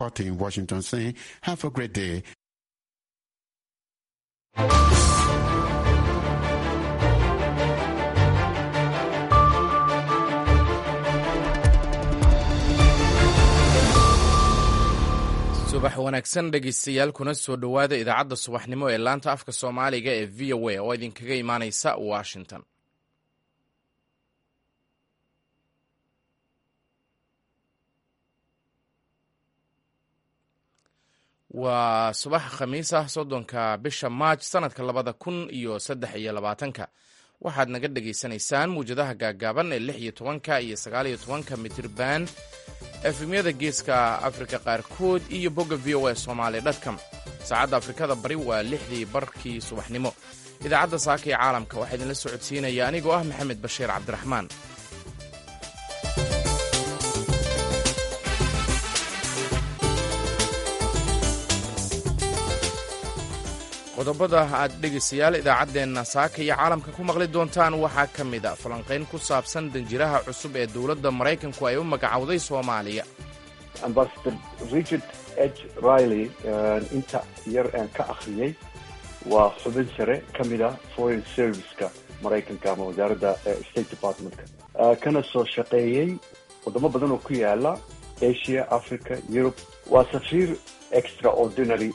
Party in Washington saying, have a great day. subax wanaagsan dhegaystayaal kuna soo dhowaada idaacadda subaxnimo ee laanta afka soomaaliga ee v o a oo idinkaga imaanaysa washington waa subax khamiis ah soddonka bisha maaj sanadka labada kun iyo saddex iyo labaatanka waxaad naga dhagaysanaysaan muwjadaha gaaggaaban ee lix iyo tobanka iyo sagaal iyo tobanka mitirban efemyada geeska afrika qaarkood iyo bogga v o a somaali dtcom saacadda afrikada bari waa lixdii barkii subaxnimo idaacadda saaka ee caalamka waxaa idinla socodsiinaya anigoo ah maxamed bashiir cabdiraxmaan qodobada aad dhegaystayaal idaacaddeenna saaka iyo caalamka ku maqli doontaan waxaa ka mid a falanqayn ku saabsan danjiraha cusub ee dowladda maraykanku ay u magacowday soomaaliya ambasador richard h riley inta yar aan ka akhriyey waa xubin sare ka mid a foreign serviceka maraykanka ama wasaaradda state departmentka kana soo shaqeeyey wadamo badan oo ku yaala asia africa europe waa safiir extraordinary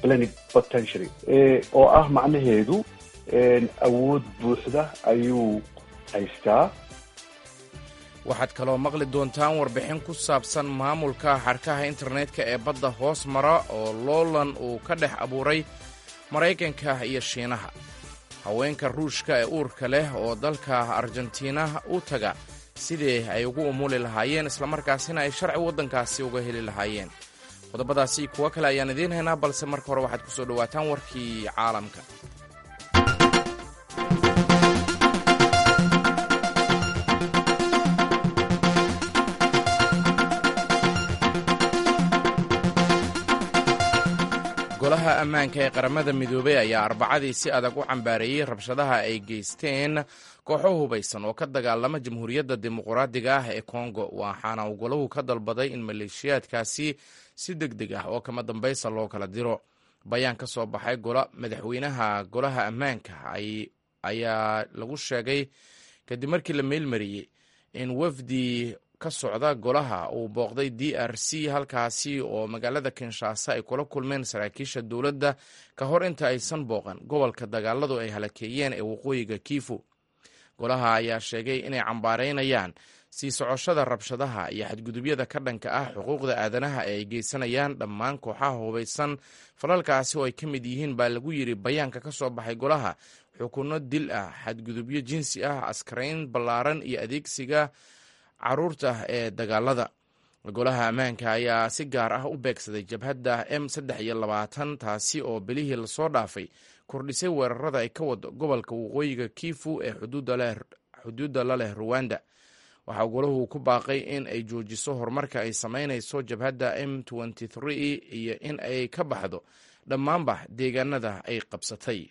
oo ah macnaheedu awood buuxda ayuu haystaa waxaad kaloo maqli doontaan warbixin ku saabsan maamulka xadhkaha internetka ee badda hoos mara oo loolan uu ka dhex abuuray maraykanka iyo shiinaha haweenka ruushka ee uurka leh oo dalka argentina u taga sidii ay ugu umuli lahaayeen islamarkaasina ay sharci waddankaasi uga heli lahaayeen qodobadaasi kuwo kale ayaan idiin haynaa balse marka hore waxaad ku soo dhowaataan warkii caalamka golaha ammaanka ee qaramada midoobey ayaa arbacadii si adag u cambaareeyey rabshadaha ay geysteen kooxo hubaysan oo ka dagaalama jamhuuriyadda dimuqraadiga ah ee kongo waxaana uu golahu ka dalbaday in maleeshiyaadkaasi si deg deg ah oo kama dambaysa loo kala diro bayaan ka soo baxay madaxweynaha golaha ammaanka ayaa lagu sheegay kadib markii la meelmariyey in wafdi ka socda golaha uu booqday d r c halkaasi oo magaalada kinshasa ay kula kulmeen saraakiisha dowladda ka hor inta aysan booqan gobolka dagaaladu ay halakeeyeen ee waqooyiga kiifu golaha ayaa sheegay inay cambaareynayaan sii socoshada rabshadaha iyo xadgudubyada ka dhanka ah xuquuqda aadanaha ee ay geysanayaan dhammaan kooxaha hubaysan falalkaasi oo ay ka mid yihiin baa lagu yidhi bayaanka ka soo baxay golaha xukunno dil ah xadgudubyo jinsi ah askarayn ballaaran iyo adeegsiga caruurta ee dagaalada golaha ammaanka ayaa si gaar ah u beegsaday jabhadda m saddex iyo labaatan taasi oo bilihii lasoo dhaafay kordhisay weerarada ay ka wado gobolka waqooyiga kiifu ee xuduudda la leh ruwanda waxaa golahu ku baaqay in ay joojiso horumarka ay samaynayso jabhadda m iyo in ay ka baxdo dhammaanba deegaanada ay qabsatay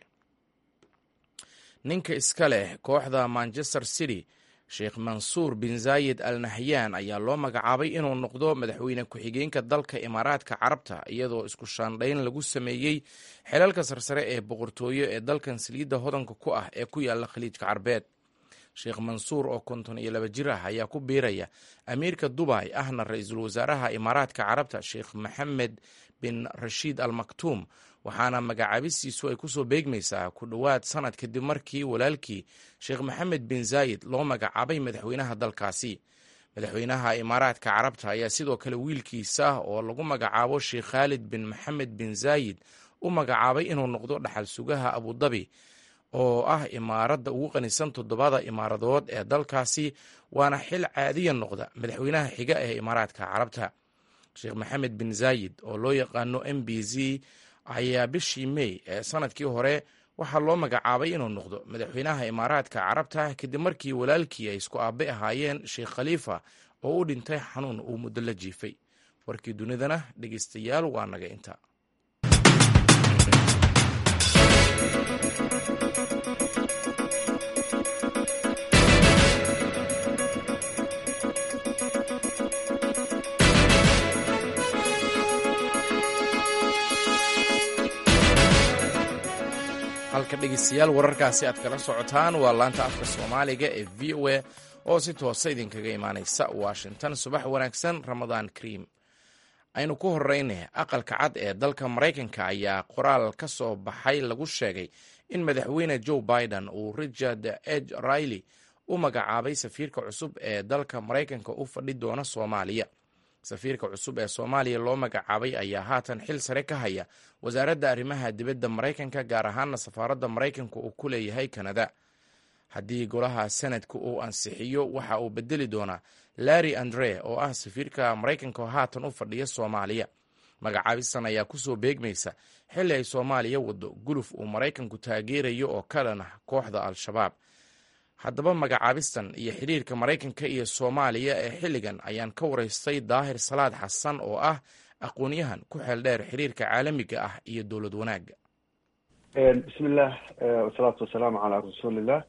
ninka iska leh kooxda manchester city sheekh mansuur bin zaayid al nahyan ayaa loo magacaabay inuu noqdo madaxweyne ku-xigeenka dalka imaaraadka carabta iyadoo isku shaandhayn lagu sameeyey xelalka sarsare ee boqortooyo ee dalkan saliidda hodanka ku ah ee ku yaala khaliijka carbeed sheekh mansuur oo konton iyo laba jir ah ayaa ku biiraya amiirka dubay ahna ra-iisul wasaaraha imaaraadka carabta sheekh maxamed bin rashiid al maktuum waxaana magacaabistiisu ay kusoo beegmaysaa ku dhowaad sanad kadib markii walaalkii sheekh maxamed bin zaayid loo magacaabay madaxweynaha dalkaasi madaxweynaha imaaraadka carabta ayaa sidoo kale wiilkiisa oo lagu magacaabo sheekh khaalid bin maxamed bin zaayid u magacaabay inuu noqdo dhaxal sugaha abudabi oo ah imaaradda ugu qanisan toddobada imaaradood ee dalkaasi waana xil caadiya noqda madaxweynaha xiga ee imaaraadka carabta sheekh maxamed bin zaayid oo loo yaqaano m b z ayaa bishii mey ee sanadkii hore waxaa loo magacaabay inuu noqdo madaxweynaha imaaraadka carabta kadib markii walaalkii ay isku aabe ahaayeen sheekh khaliifa oo u dhintay xanuun uu muddo la jiifay warkii dunidana dhegeystayaal waa naga inta halka dhegeystayaal wararkaasi aad kala socotaan waa laanta afka soomaaliga ee v o a oo si toosa idinkaga imaanaysa washington subax wanaagsan ramadaan kariim aynu ku horeyne aqalka cad ee dalka maraykanka ayaa qoraal ka soo baxay lagu sheegay in madaxweyne joe biden uu richard eg riley u magacaabay safiirka cusub ee dalka maraykanka u fadhi doona soomaaliya safiirka cusub ee soomaaliya loo magacaabay ayaa haatan xil sare ka haya wasaaradda arrimaha dibadda maraykanka gaar ahaana safaaradda maraykanka uu ku leeyahay kanada haddii golaha senadka uu ansixiyo waxa uu bedeli doonaa larry andre oo ah safiirka maraykanka oo haatan u fadhiya soomaaliya magacaabistan ayaa kusoo beegmaysa xilli ay soomaaliya wado guluf uu maraykanku taageerayo oo ka dhan ah kooxda al-shabaab haddaba magacaabistan iyo xidhiirka maraykanka iyo soomaaliya ee xilligan ayaan ka waraystay daahir salaad xasan oo ah aqoon-yahan ku xeel dheer xiriirka caalamiga ah iyo dowlad wanaagga bismillah wasalaatu wasalaamu calaa rasuulillah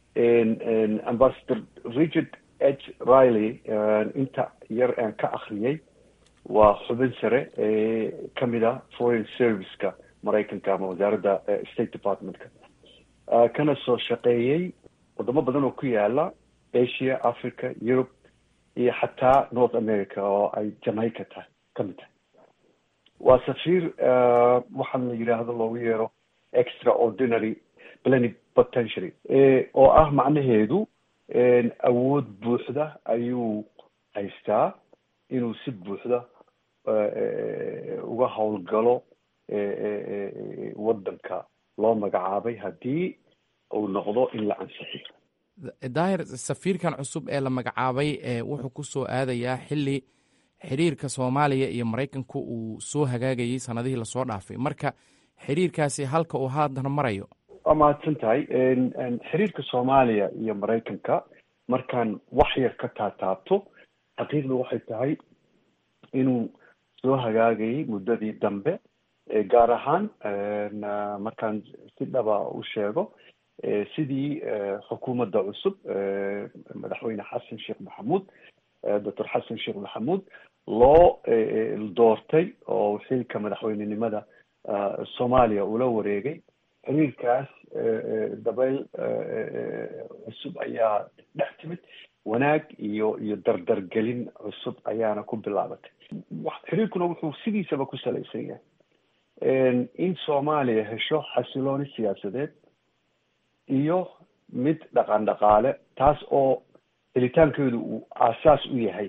ambassador richard h riley inta yar aan ka akriyay waa xubin sare ee kamid a foreign serviceka maraykanka ama wasaaradda state departmentka kana soo shaqeeyey wadamo badan oo ku yaala asia africa europe iyo xataa north america oo ay jamaica tahay kamid tahay waa safiir waxaan la yidhaahdo loogu yeero extraordinary plenipotentiary oo ah macnaheedu awood buuxda ayuu haystaa inuu si buuxda uga howlgalo waddanka loo magacaabay haddii uu noqdo in la ansixiyo daahir safiirkan cusub ee la magacaabay wuxuu ku soo aadayaa xilli xiriirka soomaaliya iyo maraykanku uu soo hagaagayay sanadihii lasoo dhaafay marka xiriirkaasi halka uu haatan marayo waa mahadsan tahay xiriirka soomaaliya iyo maraykanka markaan wax yar ka taataabto xaqiiqda waxay tahay inuu soo hagaagayay muddadii dambe gaar ahaan markaan si dhaba u sheego sidii xukuumadda cusub madaxweyne xasan sheekh maxamuud doctor xasan sheekh maxamuud loo doortay oo xilka madaxweynenimada soomaaliya ula wareegay xiriirkaas dabayl cusub ayaa dhex timid wanaag iyo iyo dardargelin cusub ayaana ku bilaabatay xiriirkuna wuxuu sidiisaba ku salaysan yahay in soomaaliya hesho xasilooni siyaasadeed iyo mid dhaqan dhaqaale taas oo helitaankeedu uu aasaas u yahay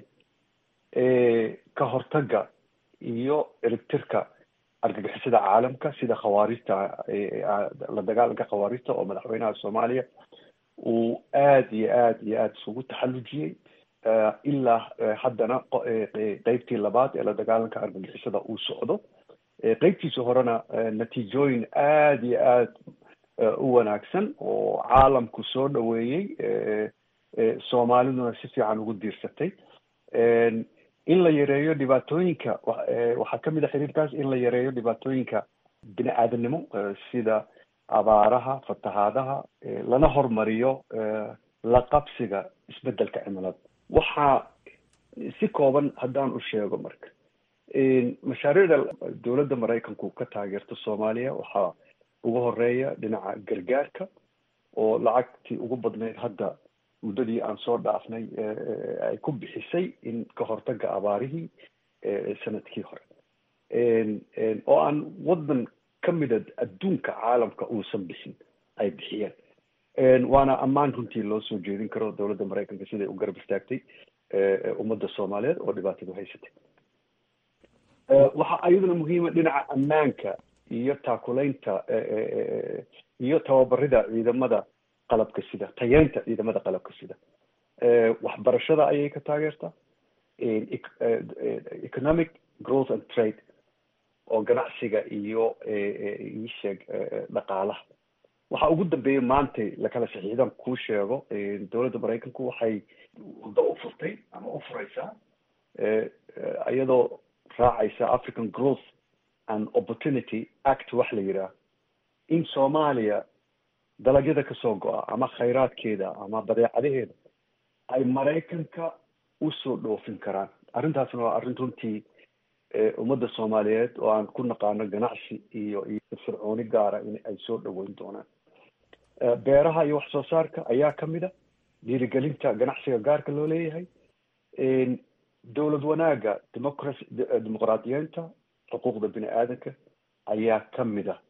ka hortagga iyo erigtirka argagixisada caalamka sida khawaarijta la dagaalanka khawaarijta oo madaxweynaha soomaaliya uu aada iyo aada iyo aada isugu taxallujiyey ilaa haddana qeybtii labaad ee la dagaalanka argagixisada uu socdo qeybtiisa horena natiijooyin aada iyo aada u wanaagsan oo caalamku soo dhaweeyey soomaaliduna si fiican ugu diirsatay in la yareeyo dhibaatooyinka waxaa kamid a xiriirkaas in la yareeyo dhibaatooyinka bini aadanimo sida abaaraha fatahaadaha lana hormariyo la qabsiga isbedelka cimilada waxaa si kooban haddaan u sheego marka mashaariicda dowladda maraykanku ka taageerto soomaaliya waxaa ugu horeeya dhinaca gargaarka oo lacagtii ugu badnayd hadda muddadii aan soo dhaafnay ay ku bixisay in ka hortaga abaarihii sanadkii hore oo aan waddan ka mida adduunka caalamka uusan bixin ay bixiyeen waana ammaan runtii loo soo jeedin karo dowladda maraykanka siday u garab istaagtay ummadda soomaaliyeed oo dhibaatadu haysatay waxaa iyaduna muhiima dhinaca ammaanka iyo taakulaynta iyo tababarida ciidamada qalabka sida tayeynta ciidamada qalabka sida waxbarashada ayay ka taageertaa economic growth and trade oo ganacsiga iyo isheeg dhaqaalaha waxa ugu dambeeya maantay lakala saxiixdan kuu sheego dowladda maraykanku waxay wado u furtay ama u fureysaa iyadoo raacaysa african growth and opportunity act wax la yidhaah in soomaaliya dalagyada kasoo go-a ama khayraadkeeda ama badeecadaheeda ay maraykanka usoo dhoofin karaan arrintaasna waa arrin runtii ummadda soomaaliyeed oo aan ku naqaano ganacsi iyo iyo firfircooni gaara in ay soo dhaweyn doonaan beeraha iyo wax soo saarka ayaa kamid a dhiirigelinta ganacsiga gaarka loo leeyahay dowlad wanaaga democracy dimuqraadiyeenta xuquuqda bini aadanka ayaa kamid a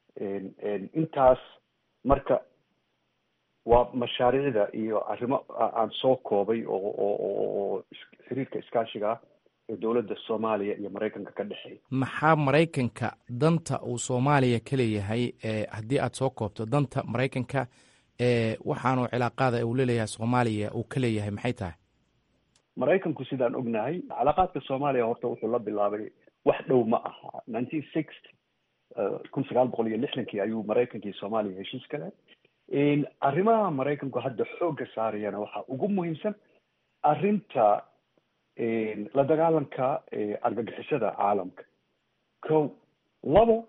intaas marka waa mashaariicda iyo arrimo aan soo koobay oo oo xiriirka iskaashiga ah ee dowladda soomaaliya iyo maraykanka ka dhexeeya maxaa maraykanka danta uu soomaaliya ka leeyahay haddii aad soo koobto danta maraykanka waxaanu cilaaqaada uu leleeyahay soomaaliya uu ka leeyahay maxay tahay maraykanku sidaan ognahay calaaqaadka soomaaliya horta wuxuu la bilaabay wax dhow ma aha nineteen sixty kun sagaal boqol iyo lixdankii ayuu maraykankii soomaaliya heshiis ka leh arrimaha maraykanku hadda xoogga saarayana waxaa ugu muhiimsan arrinta la dagaalanka argagixisada caalamka ko labo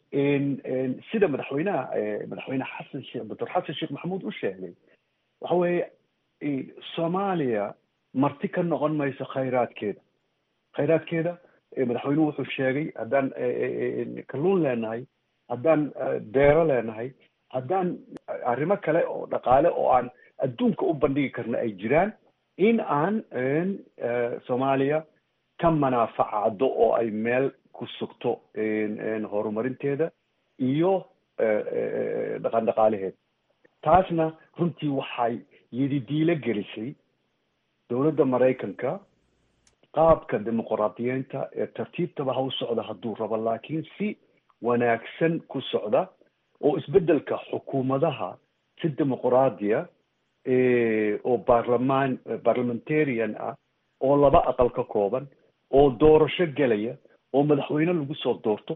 sida madaxweynaha madaxweyne xasan sheekh doctor xasan sheekh maxamuud u sheegay waxa weeye soomaaliya marti ka noqon mayso khayraadkeeda khayraadkeeda madaxweynuhu wuxuu sheegay haddaan kalluun leenahay haddaan beero leenahay haddaan arrimo kale oo dhaqaale oo aan adduunka u bandhigi karna ay jiraan in aan soomaaliya ka manaafacado oo ay meel ku sugto horumarinteeda iyo dhaqan dhaqaalaheeda taasna runtii waxay yididiilo gelisay dowladda maraykanka qaabka dimuqraadiyeynta ee tartiibtaba ha u socda hadduu rabo laakiin si wanaagsan ku socda oo isbeddelka xukuumadaha si dimuqraadiya oo baarlamaan parliamentarian ah oo laba aqal ka kooban oo doorasho gelaya oo madaxweyne lagu soo doorto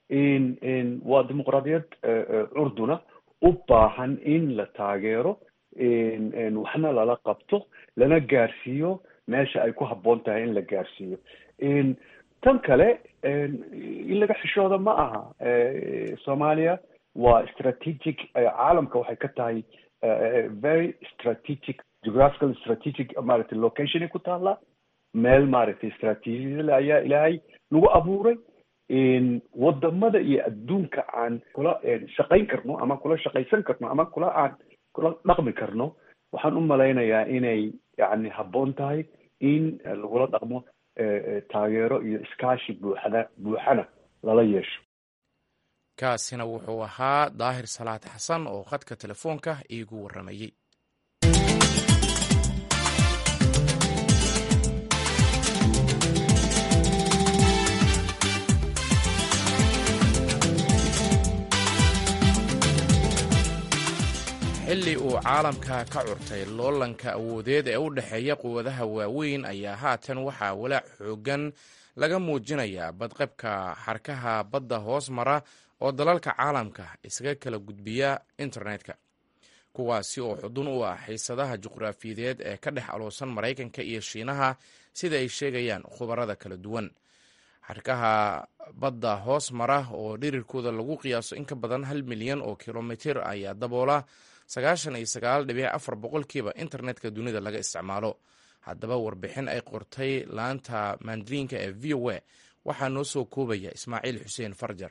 waa dimuqraadiyad curduna u baahan in la taageero waxna lala qabto lana gaarsiiyo meesha ay ku habboon tahay in la gaarsiiyo tan kale in laga xishooda ma aha soomaaliya waa strategic caalamka waxay ka tahay very strategic geographical strategic maaragtay locationay ku taallaa meel maaragtay strategiale ayaa ilaahay nagu abuuray wadamada iyo adduunka aan kula shaqayn karno ama kula shaqaysan karno ama kula aan kula dhaqmi karno waxaan u malaynayaa inay yani habboon tahay in lagula dhaqmo taageero iyo iskaashi buuxda buuxana lala yeesho kaasina wuxuu ahaa daahir salaad xasan oo khadka telefoonka iigu warramayey xilli uu caalamka ka curtay loolanka awoodeed ee u dhexeeya quwadaha waaweyn ayaa haatan waxaa walaac xoogan laga muujinayaa badqabka xarkaha badda hoos mara oo dalalka caalamka isaga kala gudbiya internetka kuwaasi oo xudun u ah xiisadaha juqraafiyadeed ee ka dhex aloosan maraykanka iyo shiinaha sida ay sheegayaan khubarada kala duwan xarkaha badda hoos mara oo dhirirkooda lagu qiyaaso in ka badan hal milyan oo kilomitir ayaa daboola sagaashan iyo sagaal dhibic afar boqolkiiba internetka dunida laga isticmaalo haddaba warbixin ay qortay laanta mandriinka ee v o a waxaa noo soo koobaya ismaaciil xuseen farjar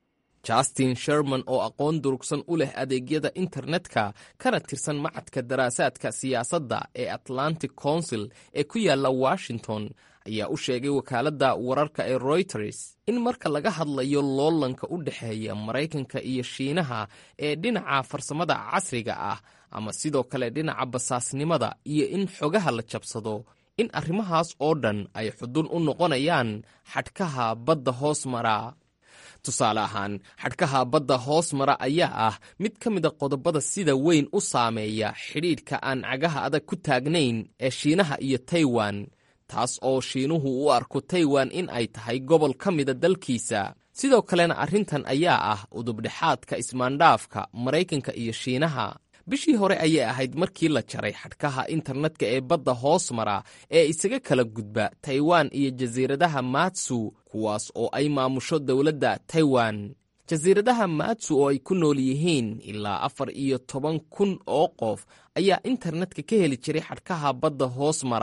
justin sherman oo aqoon durugsan u leh adeegyada internetka kana tirsan macadka daraasaadka siyaasadda ee atlantic council ee ku yaalla washington ayaa u sheegay wakaaladda wararka ee royters in marka laga hadlayo loolanka u dhexeeya maraykanka iyo shiinaha ee dhinaca farsamada casriga ah ama sidoo kale dhinaca basaasnimada iyo in xogaha la jabsado in arrimahaas oo dhan ay xudun u noqonayaan xadhkaha badda hoos mara tusaale ahaan xadhkaha badda hoos mara ayaa ah mid ka mida qodobada sida weyn u saameeya xidhiidhka aan cagaha adag ku taagnayn ee shiinaha iyo taiwan taas oo shiinuhu u arko taiwan in ay tahay gobol ka mida dalkiisa sidoo kalena arrintan ayaa ah udubdhexaadka ismaandhaafka maraykanka iyo shiinaha bishii hore ayay ahayd markii la jaray xadhkaha internetka ee badda hoos mara ee isaga kala gudba taiwan iyo jasiiradaha matsu kuwaas oo ay maamusho dowladda taiwan jasiiradaha matsu oo ay ku nool yihiin ilaa afar iyo toban kun oo qof ayaa internetka ka heli jiray xadhkaha badda hoos mara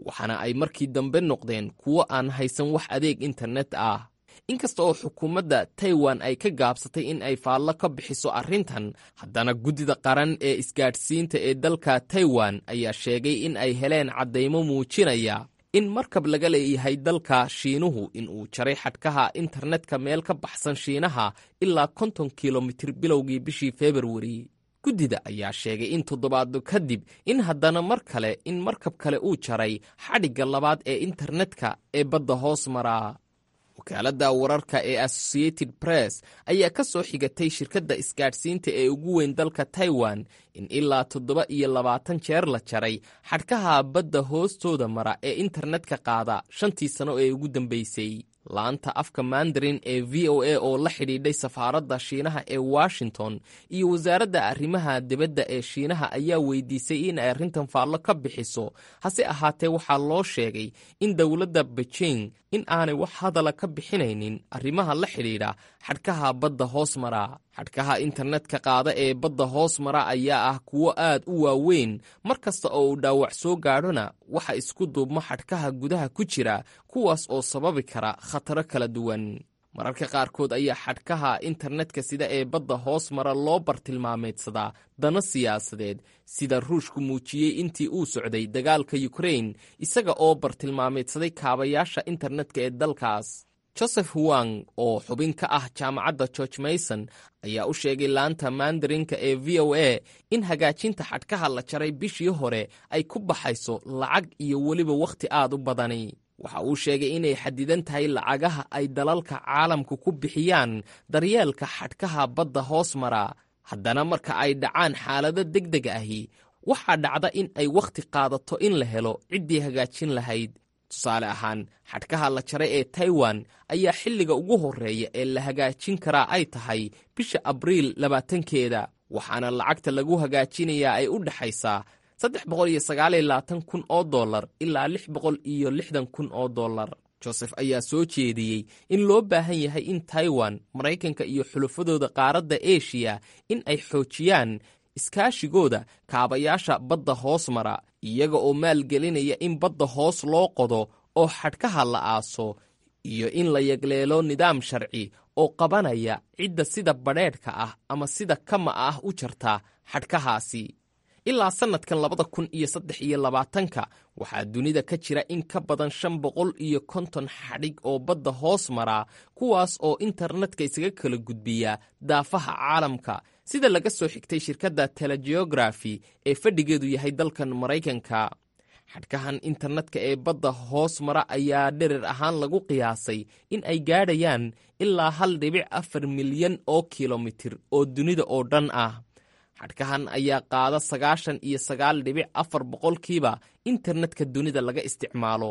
waxaana ay markii dambe noqdeen kuwo aan haysan wax adeeg internet ah inkasta oo xukuumadda taiwan ay ka gaabsatay in ay faallo ka bixiso arrintan haddana guddida qaran ee isgaadhsiinta ee dalka taiwan ayaa sheegay in ay heleen caddaymo muujinaya in markab laga leeyahay dalka shiinuhu in uu jaray xadhkaha internetka meel ka baxsan shiinaha ilaa konton kilomitir bilowgii bishii februari guddida ayaa sheegay in toddobaaddo kadib in haddana mar kale in markab kale uu jaray xadhigga labaad ee internetka ee badda hoos maraa wakaaladda wararka ee associated press ayaa ka soo xigatay shirkadda isgaadhsiinta ee ugu weyn dalka taiwan in ilaa toddoba iyo labaatan jeer la jaray xadhkaha badda hoostooda mara ee internetka qaada shantii sano ee ugu dambeysay laanta afka mandarin ee v o a oo la xidhiidhay safaaradda shiinaha ee washington iyo wasaaradda arrimaha dibadda ee shiinaha ayaa weydiisay in ay arrintan faallo ka bixiso hase ahaatee waxaa loo sheegay in dowladda beijing in aanay wax hadala ka bixinaynin arrimaha la xidhiidha xadhkaha badda hoos mara xadhkaha internetka qaada ee badda hoos mara ayaa ah kuwo aad u waaweyn mar kasta oo uu dhaawac soo gaadhona waxa isku duubma xadhkaha gudaha ku jira kuwaas oo sababi kara khataro kala duwan mararka qaarkood ayaa xadhkaha internetka sida ee badda hoos mara loo bartilmaameedsadaa dano siyaasadeed sida ruushku muujiyey intii uu socday dagaalka yukrain isaga oo bartilmaameedsaday kaabayaasha internetka ee dalkaas joseph wang oo xubin ka ah jaamacadda george mayson ayaa u sheegay laanta mandarinka ee v o a in hagaajinta xadhkaha la jaray bishii hore ay ku baxayso lacag iyo weliba wakhti aad u badani waxa uu sheegay inay xadidan tahay lacagaha ay dalalka caalamku ku bixiyaan daryeelka xadhkaha badda hoos mara haddana marka ay dhacaan xaalado deg deg ahi waxaa dhacda in ay wakhti qaadato in la helo ciddii hagaajin lahayd tusaale ahaan xadhkaha la jaray ee taiwan ayaa xilliga ugu horreeya ee la hagaajin karaa ay tahay bisha abriil labaatankeeda waxaana lacagta lagu hagaajinayaa ay u dhexaysaa saddex boqol iyo sagaal iyo labaatan kun oo dollar ilaa lix boqol iyo lixdan kun oo dollar joseph ayaa soo jeediyey in loo baahan yahay in taiwan maraykanka iyo xulafadooda qaaradda eshiya in ay xoojiyaan iskaashigooda kaabayaasha badda hoos mara iyaga oo maalgelinaya in badda hoos loo qodo oo xadhkaha la aaso iyo in la yagleelo nidaam sharci oo qabanaya cidda sida badheedhka ah ama sida kama ah u jarta xadhkahaasi ilaa sannadkan labada kun iyo saddex iyo labaatanka waxaa dunida ka jira in ka badan shan boqol iyo konton xadhig oo badda hoos mara kuwaas oo internetka isaga kala gudbiya daafaha caalamka sida laga soo xigtay shirkadda telegeografi ee fadhigeedu yahay dalkan maraykanka xadhkahan internetka ee badda hoos mara ayaa dherer ahaan lagu qiyaasay in ay gaadhayaan ilaa hal dhibic afar milyan oo kilomitir oo dunida oo dhan ah xadhkahan ayaa qaada sagaashan iyo sagaal dhibic afar boqolkiiba internetka dunida laga isticmaalo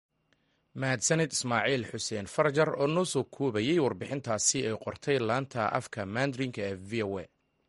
mahadsanid ismaaciil xuseen farjar oo noo soo koobayey warbixintaasi ay qortay laanta afka mandrinka ee v o a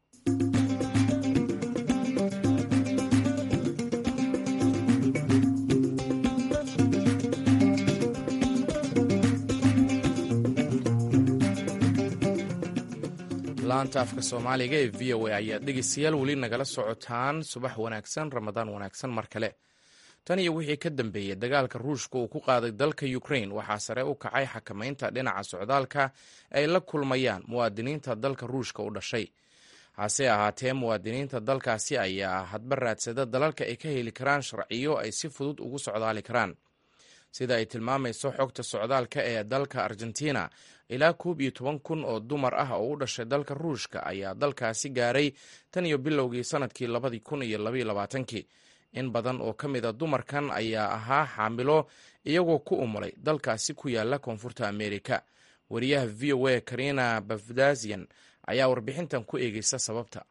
laanta afka soomaaliga ee v o a ayaad dhegeystayaal weli nagala socotaan subax wanaagsan ramadaan wanaagsan mar kale tan iyo wixii ka dambeeyey dagaalka ruushka uu ku qaaday dalka ukrain waxaa sare u kacay xakamaynta dhinaca socdaalka ay la kulmayaan muwaadiniinta dalka ruushka u dhashay hase ahaatee muwaadiniinta dalkaasi ayaa hadba raadsada dalalka ay ka heli karaan sharciyo ay si fudud ugu socdaali karaan sida ay tilmaamayso xogta socdaalka ee dalka argentina ilaa koob iyo toban kun oo dumar ah oo u dhashay dalka ruushka ayaa dalkaasi gaaray tan iyo bilowgii sanadkii labadii kun iyo labaiyo labaatankii in badan oo ka mid a dumarkan ayaa ahaa xaamilo iyagoo ku umulay dalkaasi ku yaala koonfurta amerika wariyaha v o a karina bafdasian ayaa warbixintan ku eegeysa sababta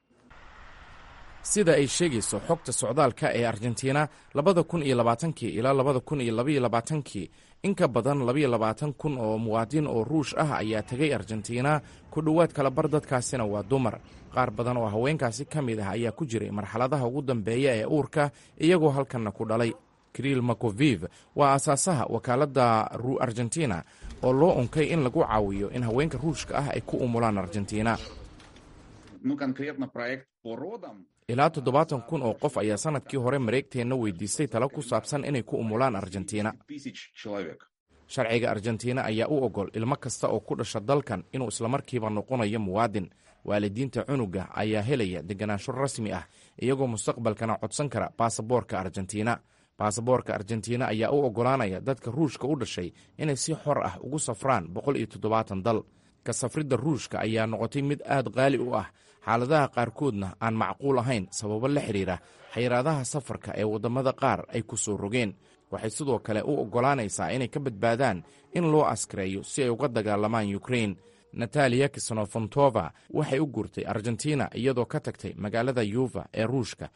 sida ay sheegayso xogta socdaalka ee argentina labada kun iyo labaatankii ilaa labada kun iyo labaiyo labaatankii in ka badan labaiyo labaatan kun oo muwaadin oo ruush ah ayaa tegay argentina ku dhowaad kalabar dadkaasina waa dumar qaar badan oo haweenkaasi ka mid ah ayaa ku jiray marxaladaha ugu dambeeya ee uurka iyagoo halkanna ku dhalay kriil makoviv waa aasaasaha wakaaladda argentina oo loo unkay in lagu caawiyo in haweenka ruushka ah ay ku umulaan argentina ilaa toddobaatan kun oo qof ayaa sannadkii hore mareegteenna weydiistay talo ku saabsan inay ku umulaan argentina sharciga argentina ayaa u ogol ilmo kasta oo ku dhasha dalkan inuu islamarkiiba noqonayo muwaadin waalidiinta cunuga ayaa helaya deganaansho rasmi ah iyagoo mustaqbalkana codsan kara baasaboorka argentina baasaboorka argentina ayaa u oggolaanaya dadka ruushka u dhashay inay si xor ah ugu safraan boqol iyo toddobaatan dal ka safridda ruushka ayaa noqotay mid aad qaali u ah xaaladaha qaarkoodna aan macquul ahayn sababo la xidhiira xayiraadaha safarka ee waddamada qaar ay ku soo rogeen waxay sidoo kale u oggolaanaysaa inay ka badbaadaan in loo askareeyo si ay uga dagaalamaan yukrain nataliya kisnofontova waxay u guurtay argentina iyadoo ka tagtay magaalada yuva ee ruushka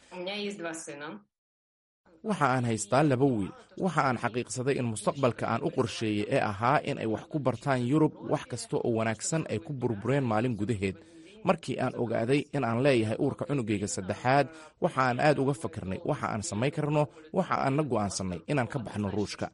waxa aan haystaa laba wiil waxa aan xaqiiqsaday in mustaqbalka aan u qorsheeyey ee ahaa in ay wax ku bartaan yurub wax kasta oo wanaagsan ay ku burbureen maalin gudaheed markii aan ogaaday in aan leeyahay uurka cunugayga saddexaad waxa aan aad uga fakirnay waxa aan samayn karno waxa aan na go'aansannay inaan ka baxno ruushka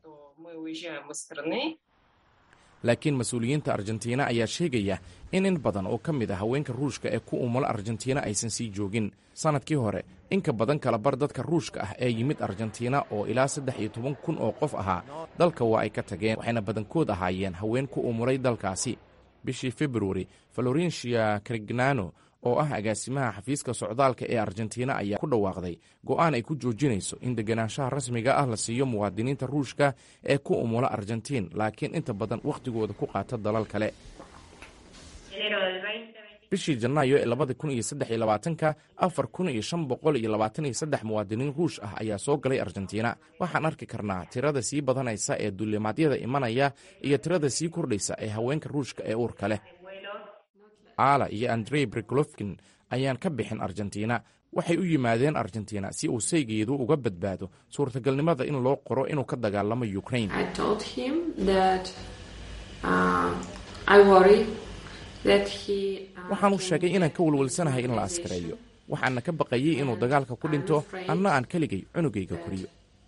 laakiin mas-uuliyiinta argentina ayaa sheegaya in in badan oo ka mid a haweenka ruushka ee ku umula argentina aysan sii joogin sannadkii hore in ka badan kala bar dadka ruushka ah ee yimid argentina oo ilaa saddex iyo toban kun oo qof ahaa dalka waa ay ka tageen waxayna badankood ahaayeen haween ku umulay dalkaasi bishii februari valorencia krignano oo ah agaasimaha xafiiska socdaalka ee argentina ayaa ku dhawaaqday go'aan ay ku joojinayso in deganaanshaha rasmiga ah la siiyo muwaadiniinta ruushka ee ku umula argentiin laakiin inta badan wakhtigooda ku qaata dalal kale bishii janaayo ee labada kun iyo saddex iyo labaatanka afar kun iyo shan boqol iyo labaatan iyo saddex muwaadiniin ruush ah ayaa soo galay argentina waxaan arki karnaa tirada sii badanaysa ee duulimaadyada imanaya iyo tirada sii kordhaysa ee haweenka ruushka ee uurka leh ala iyo andrey briglovkin ayaan ka bixin argentina waxay u yimaadeen argentina si uu saygeedu uga badbaado suurtagalnimada in loo qoro inuu ka dagaalamo ukrain waxaan u sheegay inaan ka walwalsanahay in la askareeyo waxaana ka baqayey inuu dagaalka ku dhinto anna aan keligay cunugayga koriyo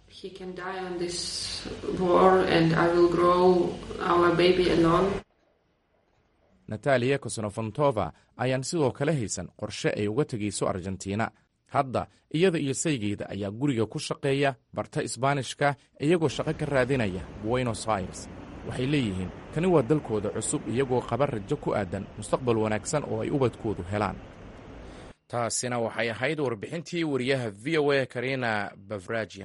nataliya kosnofontova ayaan sidoo kale haysan qorshe ay uga tegayso argentina hadda iyada iyo saygeeda ayaa guriga ku shaqeeya barta isbaanishka iyagoo shaqo ka raadinaya buenos aires waxay leeyihiin kani waa dalkooda cusub iyagoo qaba rajo ku aadan mustaqbal wanaagsan oo ay ubadkoodu helaan taasina waxay ahayd warbixintii wariyaha v o a karina bavrajian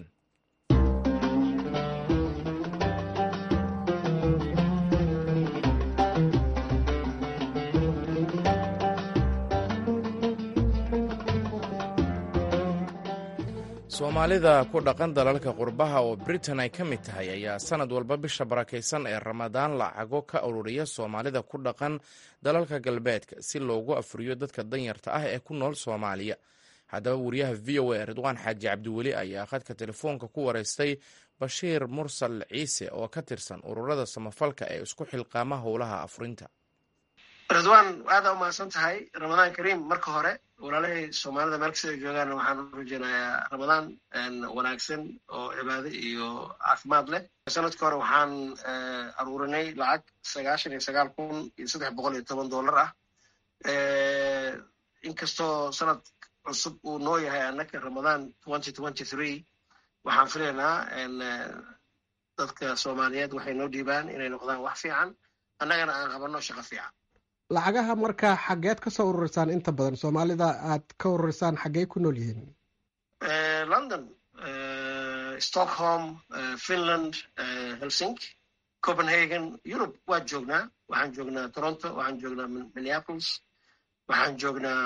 soomaalida ku dhaqan dalalka qurbaha oo britain ay ka mid tahay ayaa sanad walba bisha barakaysan ee ramadaan lacago ka ururiya soomaalida ku dhaqan dalalka galbeedka si loogu afuriyo dadka danyarta ah ee ku nool soomaaliya haddaba wariyaha v o a ridwaan xaaji cabdiweli ayaa khadka telefoonka ku wareystay bashiir mursal ciise oo ka tirsan ururada samafalka ee isku xilqaama howlaha afurinta ridwaan aada u mahadsan tahay ramadaan kariim marka hore walaalahay soomaalida meel kasta ay joogaan waxaan u rajeynayaa ramadaan wanaagsan oo cibaado iyo caafimaad leh sanadka hore waxaan aruurinay lacag sagaashan iyo sagaal kun iyo saddex boqol iyo toban dollar ah inkastoo sanad cusub uu noo yahay annaka ramadaan twenty twenty three waxaan filaynaa dadka soomaaliyeed waxay noo dhiibaan inay noqdaan wax fiican annagana aan qabanno shaqo fiican lacagaha marka xaggeed ka soo ururisaan inta badan soomaalida aad ka ururisaan xaggey ku nool yihiin london stockholm finland helsinki copenhagen europe waa joognaa waxaan joognaa toronto waxaan joognaa minneapolis waxaan joognaa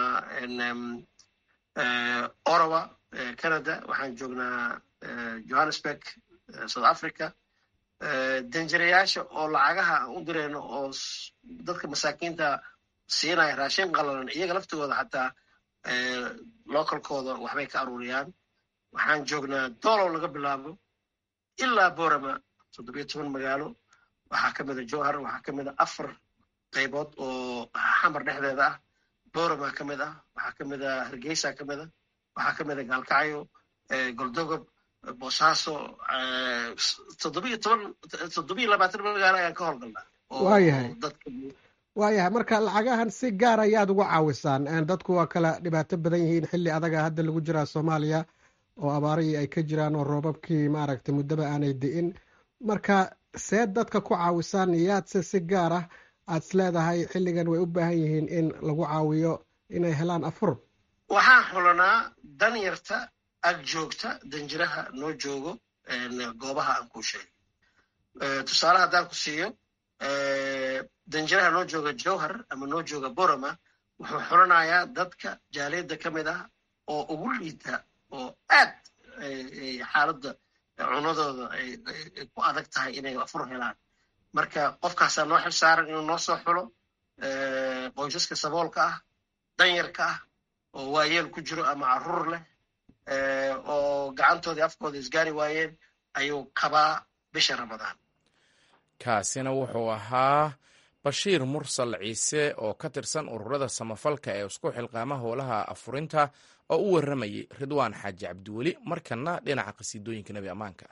orawa canada waxaan joognaa johannesburg south africa danjirayaasha oo lacagaha aan u dirayno oo dadka masaakiinta siinaya raashin qalalan iyaga laftooda xataa localkooda waxbay ka aruuriyaan waxaan joognaa doolow laga bilaabo ilaa borama toddobiyo toban magaalo waxaa ka mida jowhar waxaa ka mida afar qaybood oo xamar dhexdeeda ah borama ka mid ah waxaa ka mida hargeysa ka mid a waxaa ka mida gaalkacyo goldogob boosaaso toddobiyo toban toddobiyo labaatan magaalo ayaan ka howlgalnaa waayahay dadka waayahay marka lacagahan si gaar ayaad uga caawisaan dadku waa kala dhibaato badan yihiin xilli adaga hadda lagu jiraa soomaaliya oo abaarihii ay ka jiraan oo roobabkii maaragtay muddaba aanay di'in marka see dadka ku caawisaan yaadse si gaar ah aad is leedahay xilligan way u baahan yihiin in lagu caawiyo inay helaan afur waxaan xulanaa danyarta ag joogta danjiraha noo joogo goobaha aan kuu sheegay tusaale haddaan ku siiyo danjiraha noo jooga jowhar ama noo jooga borama wuxuu xulanayaa dadka jaaliyadda ka mid ah oo ugu liita oo aad xaaladda cunadooda ay ku adag tahay inay afur helaan marka qofkaasaa noo xil saaran inuu noo soo xulo qoysaska saboolka ah danyarka ah oo waayeel ku jiro ama caruur leh oo gacantoodii afkooda isgaari waayeen ayuu kabaa bisha ramadaan kaasina wuxuu ahaa bashiir mursal ciise oo ka tirsan ururada samafalka ee isku xilqaama howlaha afurinta oo u warramayay ridwaan xaaji cabdiweli markana dhinaca qasiidooyinka nebi ammaanka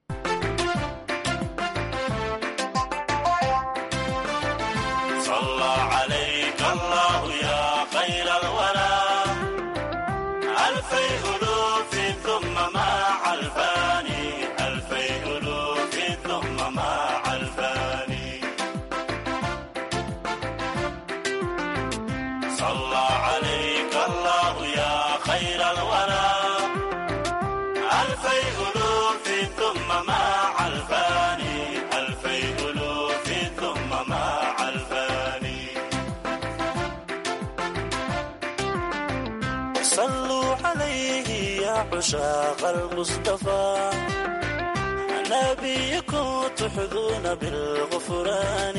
عشاق المصطفى نبيكم تحظون بالغفران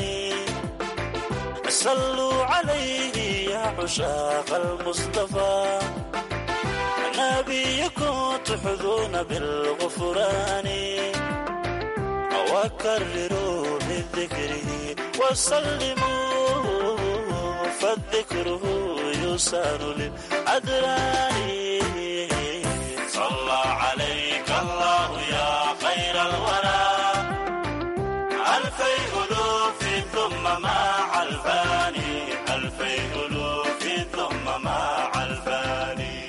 صلوا عليه يا عشاق المصطفى نبيكم تحظون بالغفران وكرروا من ذكره وسلموا فالذكره يسار للأدران صلى عليك الله يا خير الورى ألفي ألوف ثم مع الفاني ألفي ألوف ثم مع الفاني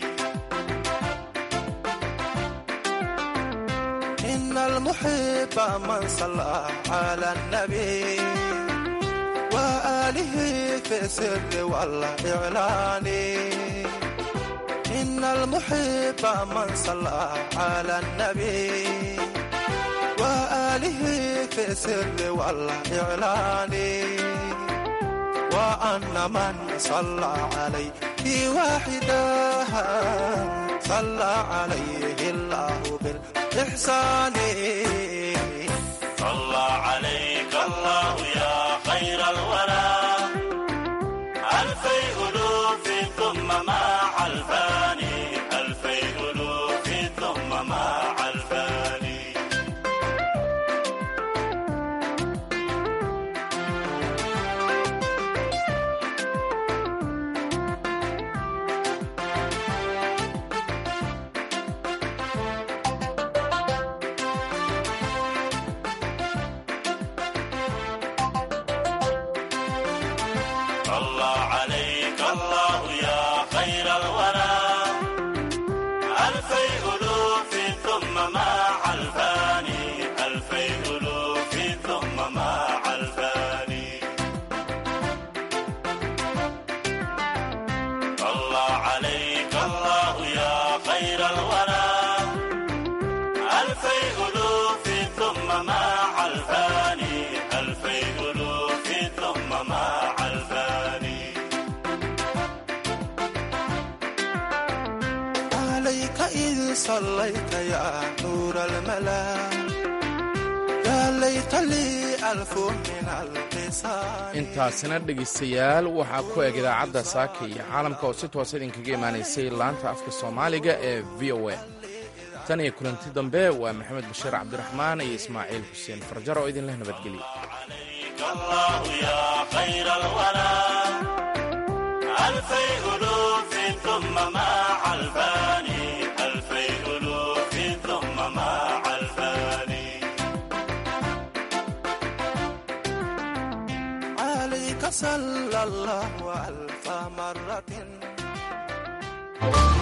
إن المحب من صلى على النبي وآله في السر والإعلان إن المحب من صلى على النبي وآله في السر والإعلان وأن من صلى عليه واحدا صلى عليه الله بالإحسان صلى عليك الله يا خير الورى ألفي ألوف ثم مع الفاني ألفي ألوف ثم مع الفاني صلى عليك الله يا خير الورى ألفي ألوف ثم مع الفاني ألفي ألوف ثم مع الفاني صلى عليك الله يا خير الورى ألفي ألوف ثم مع الفاني ألفي ألوف ثم مع الفاني عليك إذ صليت يا نور الملا يا ليت لي ألف من اللسان intaasina dhegaystayaal waxaa ku eg idaacadda saaka iyo caalamka oo si toosa idinkaga imaanaysay laanta afka soomaaliga ee v o a tan iyo kulanti dambe waa maxamed bashiir cabdiraxmaan iyo ismaaciil xuseen farjar oo idinleh nabadgelya الله يا خير الورى ألفي ألوف ثم مع الفاني ألفي ألوف ثم مع الفاني عليك صلى الله ألف مرة